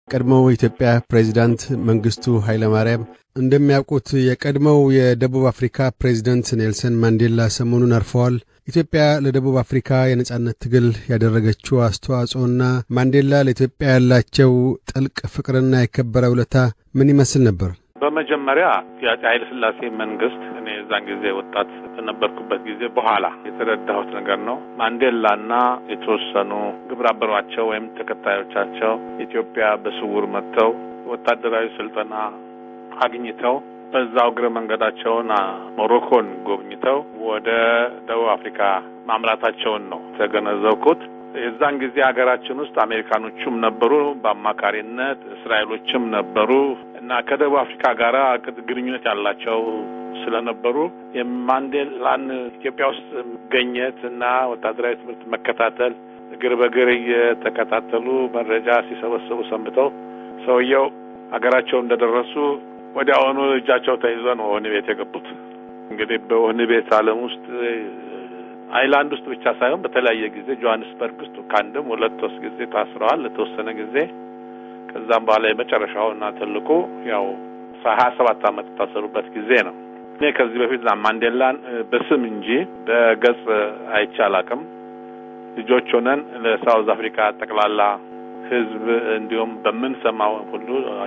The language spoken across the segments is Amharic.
ቀድሞው የኢትዮጵያ ፕሬዚዳንት መንግስቱ ኃይለማርያም እንደሚያውቁት የቀድሞው የደቡብ አፍሪካ ፕሬዚደንት ኔልሰን ማንዴላ ሰሞኑን አርፈዋል። ኢትዮጵያ ለደቡብ አፍሪካ የነጻነት ትግል ያደረገችው አስተዋጽኦና ማንዴላ ለኢትዮጵያ ያላቸው ጥልቅ ፍቅርና የከበረ ውለታ ምን ይመስል ነበር? በመጀመሪያ የአፄ ኃይለ ሥላሴ መንግስት እኔ የዛን ጊዜ ወጣት በነበርኩበት ጊዜ በኋላ የተረዳሁት ነገር ነው። ማንዴላና የተወሰኑ ግብረ አበሯቸው ወይም ተከታዮቻቸው ኢትዮጵያ በስውር መጥተው ወታደራዊ ስልጠና አግኝተው በዛው እግረ መንገዳቸውን ሞሮኮን ጎብኝተው ወደ ደቡብ አፍሪካ ማምራታቸውን ነው የተገነዘብኩት። የዛን ጊዜ ሀገራችን ውስጥ አሜሪካኖቹም ነበሩ በአማካሪነት፣ እስራኤሎችም ነበሩ እና ከደቡብ አፍሪካ ጋር ግንኙነት ያላቸው ስለነበሩ የማንዴላን ኢትዮጵያ ውስጥ መገኘት እና ወታደራዊ ትምህርት መከታተል እግር በእግር እየተከታተሉ መረጃ ሲሰበስቡ ሰንብተው ሰውየው ሀገራቸው እንደደረሱ ወዲያውኑ እጃቸው ተይዞ ነው ወህኒ ቤት የገቡት። እንግዲህ በወህኒ ቤት ዓለም ውስጥ አይላንድ ውስጥ ብቻ ሳይሆን በተለያየ ጊዜ ጆሀንስበርግ ውስጥ ከአንድም ሁለት ሶስት ጊዜ ታስረዋል ለተወሰነ ጊዜ። ከዛም በኋላ የመጨረሻው እና ትልቁ ያው ሀያ ሰባት ዓመት የታሰሩበት ጊዜ ነው። እኔ ከዚህ በፊት ማንዴላን በስም እንጂ በገጽ አይቼ አላውቅም። ልጆች ሆነን ለሳውዝ አፍሪካ ጠቅላላ ሕዝብ እንዲሁም በምንሰማው ሁሉ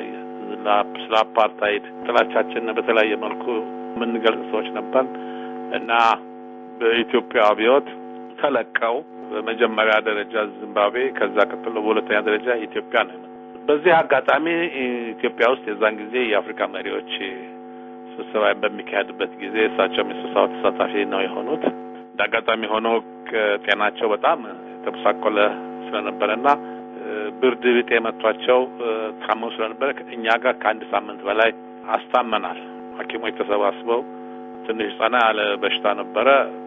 ስለ አፓርታይድ ጥላቻችን በተለያየ መልኩ የምንገልጽ ሰዎች ነበር እና በኢትዮጵያ አብዮት ተለቀው በመጀመሪያ ደረጃ ዚምባብዌ፣ ከዛ ቀጥሎ በሁለተኛ ደረጃ ኢትዮጵያ ነው። በዚህ አጋጣሚ ኢትዮጵያ ውስጥ የዛን ጊዜ የአፍሪካ መሪዎች ስብሰባ በሚካሄድበት ጊዜ እሳቸውም የስብሰባው ተሳታፊ ነው የሆኑት። እንደ አጋጣሚ ሆኖ ጤናቸው በጣም የተበሳቆለ ስለነበረና ብርድ ብጤ መቷቸው ታመው ስለነበረ እኛ ጋር ከአንድ ሳምንት በላይ አስታመናል። ሐኪሞች ተሰባስበው ትንሽ ጸና ያለ በሽታ ነበረ።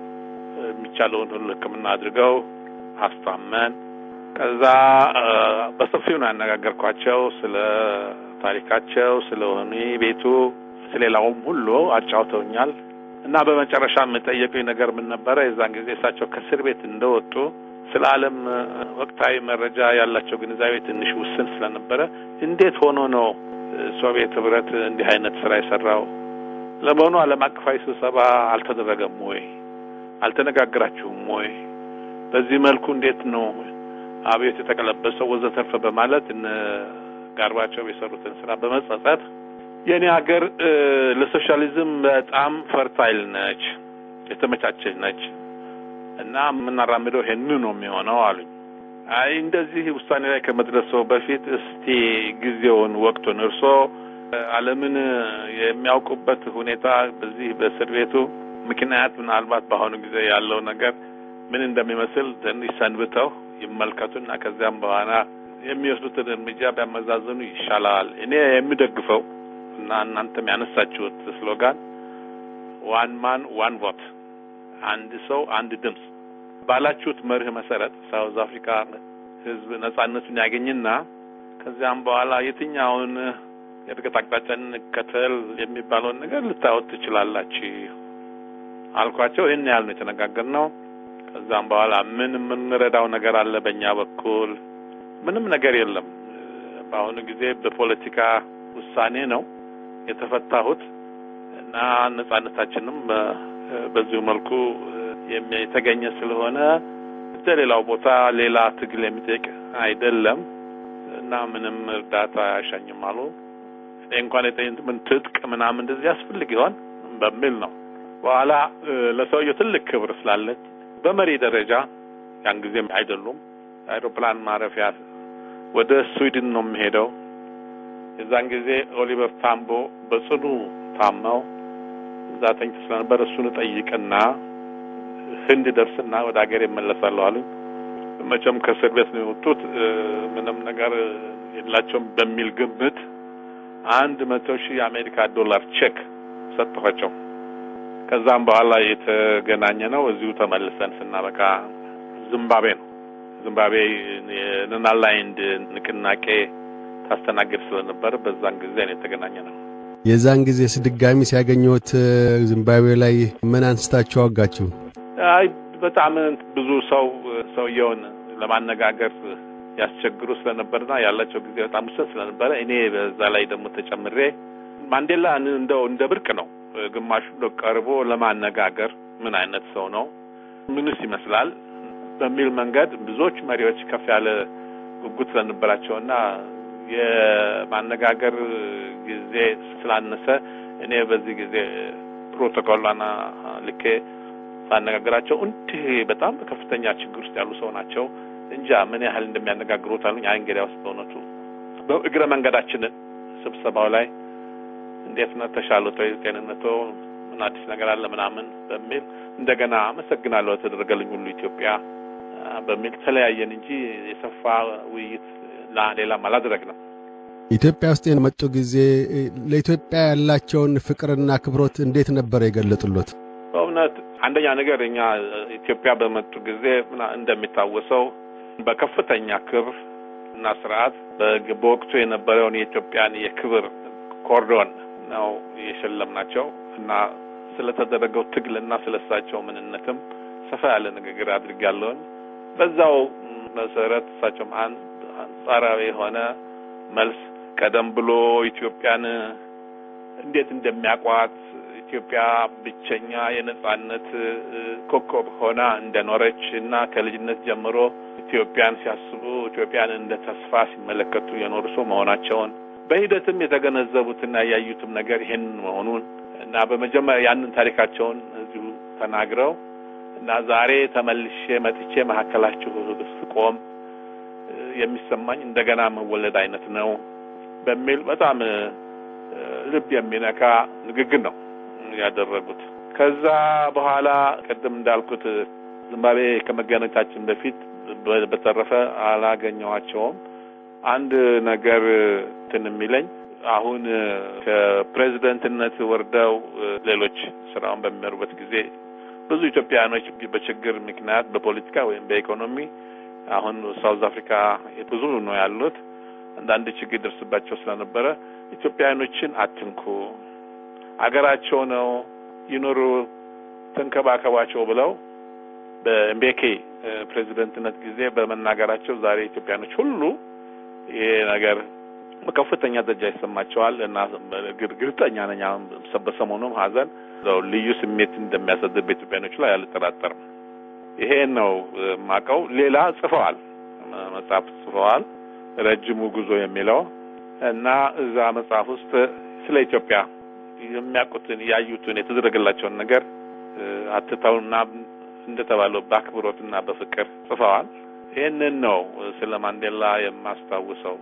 የሚቻለውን ሁሉ ሕክምና አድርገው አስታመን ከዛ በሰፊው ነው ያነጋገርኳቸው ስለ ታሪካቸው፣ ስለ ወህኒ ቤቱ፣ ስለሌላውም ሁሉ አጫውተውኛል እና በመጨረሻ የጠየቁኝ ነገር ምን ነበረ? የዛን ጊዜ እሳቸው ከእስር ቤት እንደወጡ ስለ ዓለም ወቅታዊ መረጃ ያላቸው ግንዛቤ ትንሽ ውስን ስለነበረ እንዴት ሆኖ ነው ሶቪየት ህብረት እንዲህ አይነት ስራ የሰራው? ለመሆኑ ዓለም አቀፋዊ ስብሰባ አልተደረገም ወይ? አልተነጋግራችሁም ወይ? በዚህ መልኩ እንዴት ነው አብዮት የተቀለበሰው? ወዘተርፈ በማለት እነ ጋርባቸው የሰሩትን ስራ በመጸጸት የእኔ ሀገር ለሶሻሊዝም በጣም ፈርታይል ነች፣ የተመቻቸች ነች እና የምናራምደው ይሄን ነው የሚሆነው አሉኝ። አይ እንደዚህ ውሳኔ ላይ ከመድረሰው በፊት እስቲ ጊዜውን ወቅቱን እርሶ ዓለምን የሚያውቁበት ሁኔታ በዚህ በእስር ቤቱ ምክንያት ምናልባት በአሁኑ ጊዜ ያለው ነገር ምን እንደሚመስል ትንሽ ሰንብተው ይመልከቱና ከዚያም በኋላ የሚወስዱትን እርምጃ ቢያመዛዝኑ ይሻላል። እኔ የሚደግፈው እና እናንተም ያነሳችሁት ስሎጋን ዋን ማን ዋን ቮት አንድ ሰው አንድ ድምፅ ባላችሁት መርህ መሰረት ሳውዝ አፍሪካ ሕዝብ ነጻነቱን ያገኝና ከዚያም በኋላ የትኛውን የእድገት አቅጣጫ እንከተል የሚባለውን ነገር ልታወት ትችላላችሁ አልኳቸው። ይህን ያህል ነው የተነጋገርነው። ከዛም በኋላ ምን የምንረዳው ነገር አለ በእኛ በኩል? ምንም ነገር የለም። በአሁኑ ጊዜ በፖለቲካ ውሳኔ ነው የተፈታሁት እና ነጻነታችንም በዚሁ መልኩ የተገኘ ስለሆነ እንደ ሌላው ቦታ ሌላ ትግል የሚጠይቅ አይደለም እና ምንም እርዳታ አያሻኝም አሉ። እኔ እንኳን የጠየቁት ምን ትጥቅ ምናምን እንደዚህ ያስፈልግ ይሆን በሚል ነው። በኋላ ለሰውየው ትልቅ ክብር ስላለች በመሪ ደረጃ ያን ጊዜም አይደሉም አይሮፕላን ማረፊያ ወደ ስዊድን ነው የሚሄደው። የዛን ጊዜ ኦሊቨር ታምቦ በጽኑ ታመው እዛ ተኝቶ ስለነበር እሱን ጠይቅና ህንድ ደርስና ወደ ሀገር ይመለሳለሁ አሉኝ። መቼም ከእስር ቤት ነው የወጡት ምንም ነገር የላቸውም በሚል ግምት አንድ መቶ ሺህ የአሜሪካ ዶላር ቼክ ሰጠኋቸው። ከዛም በኋላ የተገናኘ ነው እዚሁ ተመልሰን ስናበቃ ዚምባብዌ ነው። ዚምባብዌ የነናላይንድ ንቅናቄ ታስተናግድ ስለነበር በዛን ጊዜ ነው የተገናኘ ነው። የዛን ጊዜ ድጋሚ ሲያገኘት ዚምባብዌ ላይ ምን አንስታችሁ አወጋችሁ? አይ በጣም ብዙ ሰው ሰውየውን ለማነጋገር ያስቸግሩ ስለነበርና ያላቸው ጊዜ በጣም ውስን ስለነበረ እኔ በዛ ላይ ደግሞ ተጨምሬ ማንዴላ እንደው እንደ ብርቅ ነው ግማሹ ቀርቦ ለማነጋገር ምን አይነት ሰው ነው፣ ምንስ ይመስላል በሚል መንገድ ብዙዎች መሪዎች ከፍ ያለ ጉጉት ስለነበራቸውና የማነጋገር ጊዜ ስላነሰ እኔ በዚህ ጊዜ ፕሮቶኮሏና ልኬ ሳነጋግራቸው እንዲህ በጣም በከፍተኛ ችግር ውስጥ ያሉ ሰው ናቸው እንጃ ምን ያህል እንደሚያነጋግሩት አሉኝ። አይ እንግዲያ ውስጥ በእውነቱ በእግረ መንገዳችንን ስብሰባው ላይ እንዴት ነው ተሻሎቶ ጤንነቶ ምን አዲስ ነገር አለ ምናምን በሚል እንደገና አመሰግናለሁ ተደረገልኝ ሁሉ ኢትዮጵያ በሚል ተለያየን እንጂ የሰፋ ውይይት ሌላም አላደረግንም። ኢትዮጵያ ውስጥ የመጡ ጊዜ ለኢትዮጵያ ያላቸውን ፍቅርና አክብሮት እንዴት ነበር የገለጡሎት? በእውነት አንደኛ ነገር እኛ ኢትዮጵያ በመጡ ጊዜ እንደሚታወሰው በከፍተኛ ክብር እና ስርዓት በወቅቱ የነበረውን የኢትዮጵያን የክብር ኮርዶን ነው የሸለምናቸው እና ስለተደረገው ትግልና ስለሳቸው ምንነትም ሰፋ ያለ ንግግር አድርጋለሁኝ። በዛው መሰረት እሳቸውም አንጻራዊ የሆነ መልስ ቀደም ብሎ ኢትዮጵያን እንዴት እንደሚያውቋት ኢትዮጵያ ብቸኛ የነጻነት ኮከብ ሆና እንደኖረች እና ከልጅነት ጀምሮ ኢትዮጵያን ሲያስቡ ኢትዮጵያን እንደ ተስፋ ሲመለከቱ የኖሩ ሰው መሆናቸውን በሂደትም የተገነዘቡትና ያዩትም ነገር ይሄንን መሆኑን እና በመጀመሪያ ያንን ታሪካቸውን እዚሁ ተናግረው እና ዛሬ ተመልሼ መጥቼ መካከላችሁ ስቆም የሚሰማኝ እንደገና መወለድ አይነት ነው በሚል በጣም ልብ የሚነካ ንግግር ነው ያደረጉት። ከዛ በኋላ ቅድም እንዳልኩት ዝምባብዌ ከመገናኘታችን በፊት በተረፈ አላገኘኋቸውም። አንድ ነገር እንትን የሚለኝ አሁን ከፕሬዚደንትነት ወርደው ሌሎች ስራውን በሚመሩበት ጊዜ ብዙ ኢትዮጵያውያኖች በችግር ምክንያት በፖለቲካ ወይም በኢኮኖሚ አሁን ሳውዝ አፍሪካ ብዙ ነው ያሉት። አንዳንድ ችግር ይደርስባቸው ስለነበረ ኢትዮጵያውያኖችን አትንኩ፣ አገራቸው ነው ይኖሩ፣ ተንከባከባቸው ብለው በኤምቤኬ ፕሬዚደንትነት ጊዜ በመናገራቸው ዛሬ ኢትዮጵያኖች ሁሉ ይሄ ነገር በከፍተኛ ደረጃ ይሰማቸዋል እና ግርግርጠኛ ነኝ አሁን በሰሞኑም ሀዘን ልዩ ስሜት እንደሚያሳድር በኢትዮጵያኖች ላይ አልጠራጠርም። ይሄን ነው የማውቀው። ሌላ ጽፈዋል፣ መጽሐፍ ጽፈዋል፣ ረጅሙ ጉዞ የሚለው እና እዛ መጽሐፍ ውስጥ ስለ ኢትዮጵያ የሚያውቁትን ያዩትን የተደረገላቸውን ነገር አትተውና እንደተባለው በአክብሮትና በፍቅር ጽፈዋል። ይህንን ነው ስለ ማንዴላ የማስታውሰው።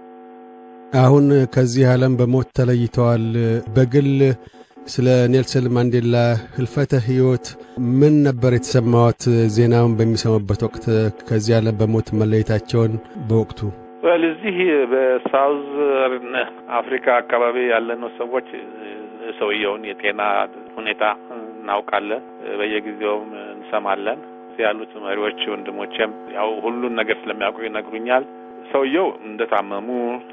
አሁን ከዚህ ዓለም በሞት ተለይተዋል። በግል ስለ ኔልሰን ማንዴላ ህልፈተ ህይወት ምን ነበር የተሰማዎት? ዜናውን በሚሰሙበት ወቅት ከዚህ ዓለም በሞት መለየታቸውን በወቅቱ ወል እዚህ በሳውዘርን አፍሪካ አካባቢ ያለነው ሰዎች ሰውየውን የጤና ሁኔታ እናውቃለን፣ በየጊዜውም እንሰማለን። ያሉት መሪዎች ወንድሞቼም ያው ሁሉን ነገር ስለሚያውቁ ይነግሩኛል። ሰውየው እንደታመሙ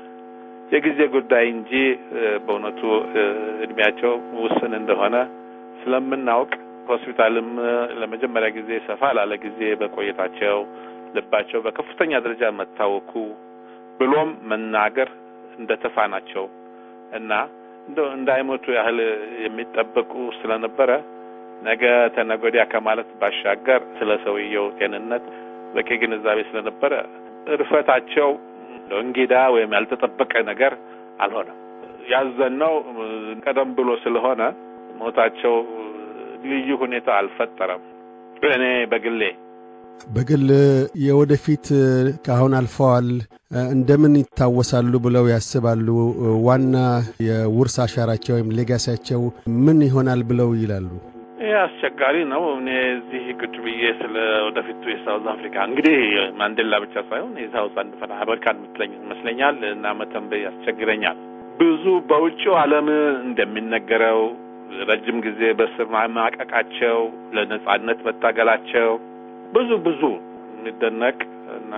የጊዜ ጉዳይ እንጂ በእውነቱ እድሜያቸው ውስን እንደሆነ ስለምናውቅ ሆስፒታልም ለመጀመሪያ ጊዜ ሰፋ ላለ ጊዜ በቆየታቸው ልባቸው በከፍተኛ ደረጃ መታወኩ ብሎም መናገር እንደተሳናቸው እና እንደው እንዳይሞቱ ያህል የሚጠበቁ ስለነበረ ነገ ተነገ ወዲያ ከማለት ባሻገር ስለ ሰውየው ጤንነት በቂ ግንዛቤ ስለነበረ እርፈታቸው እንግዳ ወይም ያልተጠበቀ ነገር አልሆነም። ያዘነው ቀደም ብሎ ስለሆነ ሞታቸው ልዩ ሁኔታ አልፈጠረም። እኔ በግሌ በግል የወደፊት ከአሁን አልፈዋል እንደምን ይታወሳሉ ብለው ያስባሉ? ዋና የውርስ አሻራቸው ወይም ሌጋሲያቸው ምን ይሆናል ብለው ይላሉ? ይህ አስቸጋሪ ነው። እኔ እዚህ ቁጭ ብዬ ስለ ወደፊቱ የሳውዝ አፍሪካ እንግዲህ ማንዴላ ብቻ ሳይሆን የሳውዝ አንድ አሜሪካን የምትለኝ ይመስለኛል እና መተንበይ ያስቸግረኛል። ብዙ በውጭው ዓለም እንደሚነገረው ረጅም ጊዜ በስር ማቀቃቸው፣ ለነጻነት መታገላቸው ብዙ ብዙ የሚደነቅ እና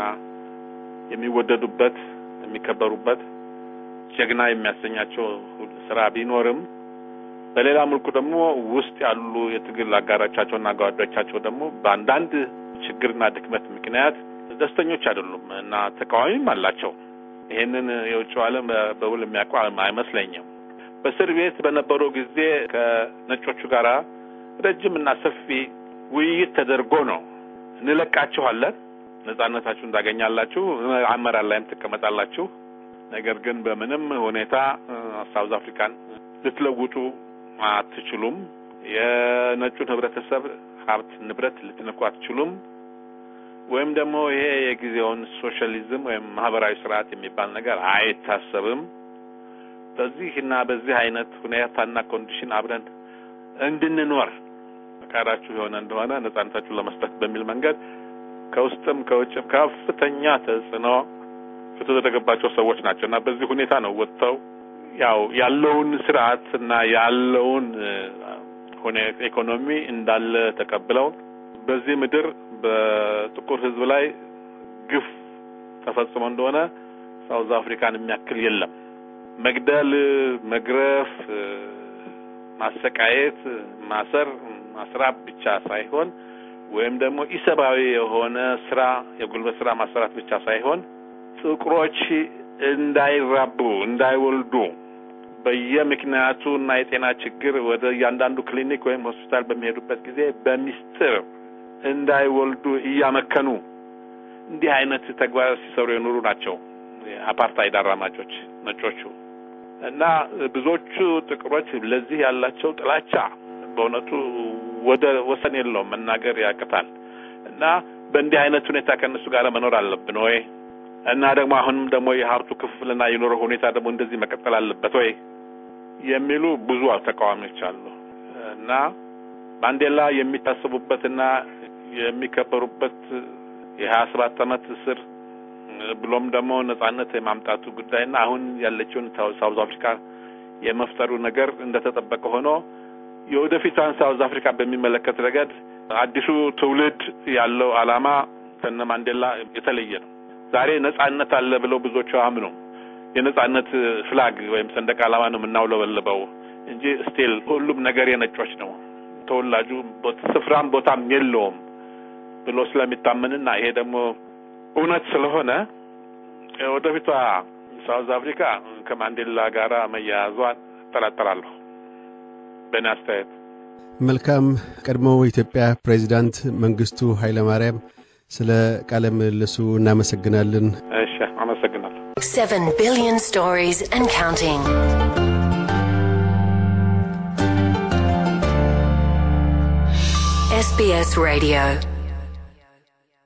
የሚወደዱበት የሚከበሩበት ጀግና የሚያሰኛቸው ስራ ቢኖርም በሌላ መልኩ ደግሞ ውስጥ ያሉ የትግል አጋሮቻቸውና ጓዶቻቸው ደግሞ በአንዳንድ ችግርና ድክመት ምክንያት ደስተኞች አይደሉም እና ተቃዋሚም አላቸው። ይሄንን የውጭ ዓለም በውል የሚያውቁ አይመስለኝም። በእስር ቤት በነበረው ጊዜ ከነጮቹ ጋር ረጅም እና ሰፊ ውይይት ተደርጎ ነው እንለቃችኋለን፣ ነጻነታችሁን ታገኛላችሁ፣ አመራር ላይም ትቀመጣላችሁ። ነገር ግን በምንም ሁኔታ ሳውዝ አፍሪካን ልትለውጡ አትችሉም። የነጩን ህብረተሰብ ሀብት ንብረት ልትነኩ አትችሉም። ወይም ደግሞ ይሄ የጊዜውን ሶሻሊዝም ወይም ማህበራዊ ስርዓት የሚባል ነገር አይታሰብም። በዚህ እና በዚህ አይነት ሁኔታና ኮንዲሽን አብረን እንድንኖር ፈቃዳችሁ የሆነ እንደሆነ ነጻነታችሁን ለመስጠት በሚል መንገድ ከውስጥም ከውጭም ከፍተኛ ተጽዕኖ የተደረገባቸው ሰዎች ናቸው እና በዚህ ሁኔታ ነው ወጥተው ያው ያለውን ስርዓት እና ያለውን ኢኮኖሚ እንዳለ ተቀብለው በዚህ ምድር በጥቁር ህዝብ ላይ ግፍ ተፈጽሞ እንደሆነ ሳውዝ አፍሪካን የሚያክል የለም። መግደል፣ መግረፍ፣ ማሰቃየት፣ ማሰር፣ ማስራብ ብቻ ሳይሆን ወይም ደግሞ ኢሰብአዊ የሆነ ስራ የጉልበት ስራ ማሰራት ብቻ ሳይሆን ጥቁሮች እንዳይራቡ እንዳይወልዱ በየምክንያቱ እና የጤና ችግር ወደ እያንዳንዱ ክሊኒክ ወይም ሆስፒታል በሚሄዱበት ጊዜ በሚስጥር እንዳይወልዱ እያመከኑ እንዲህ አይነት ተግባር ሲሰሩ የኖሩ ናቸው አፓርታይድ አራማጆች ነጮቹ እና ብዙዎቹ ጥቁሮች ለዚህ ያላቸው ጥላቻ በእውነቱ ወደ ወሰን የለውም፣ መናገር ያቅታል። እና በእንዲህ አይነት ሁኔታ ከእነሱ ጋር መኖር አለብን ወይ? እና ደግሞ አሁንም ደግሞ የሀብቱ ክፍልና የኑሮ ሁኔታ ደግሞ እንደዚህ መቀጠል አለበት ወይ የሚሉ ብዙ ተቃዋሚዎች አሉ እና ማንዴላ የሚታሰቡበትና የሚከበሩበት የሀያ ሰባት ዓመት እስር ብሎም ደግሞ ነጻነት የማምጣቱ ጉዳይና አሁን ያለችውን ሳውዝ አፍሪካ የመፍጠሩ ነገር እንደተጠበቀ ሆኖ የወደፊቷን ሳውዝ አፍሪካ በሚመለከት ረገድ አዲሱ ትውልድ ያለው ዓላማ ከነ ማንዴላ የተለየ ነው። ዛሬ ነጻነት አለ ብለው ብዙዎቹ አምኑ የነጻነት ፍላግ ወይም ሰንደቅ ዓላማ ነው የምናውለበልበው እንጂ ስቲል ሁሉም ነገር የነጮች ነው፣ ተወላጁ ስፍራም ቦታም የለውም ብሎ ስለሚታመንና ይሄ ደግሞ እውነት ስለሆነ ወደፊቷ ሳውዝ አፍሪካ ከማንዴላ ጋር መያያዟን እጠራጠራለሁ በእኔ አስተያየት። መልካም። ቀድሞው የኢትዮጵያ ፕሬዚዳንት መንግስቱ ኃይለማርያም ስለ ቃለ ምልልሱ እናመሰግናለን። እሺ፣ አመሰግናለሁ። Seven billion stories and counting. SBS Radio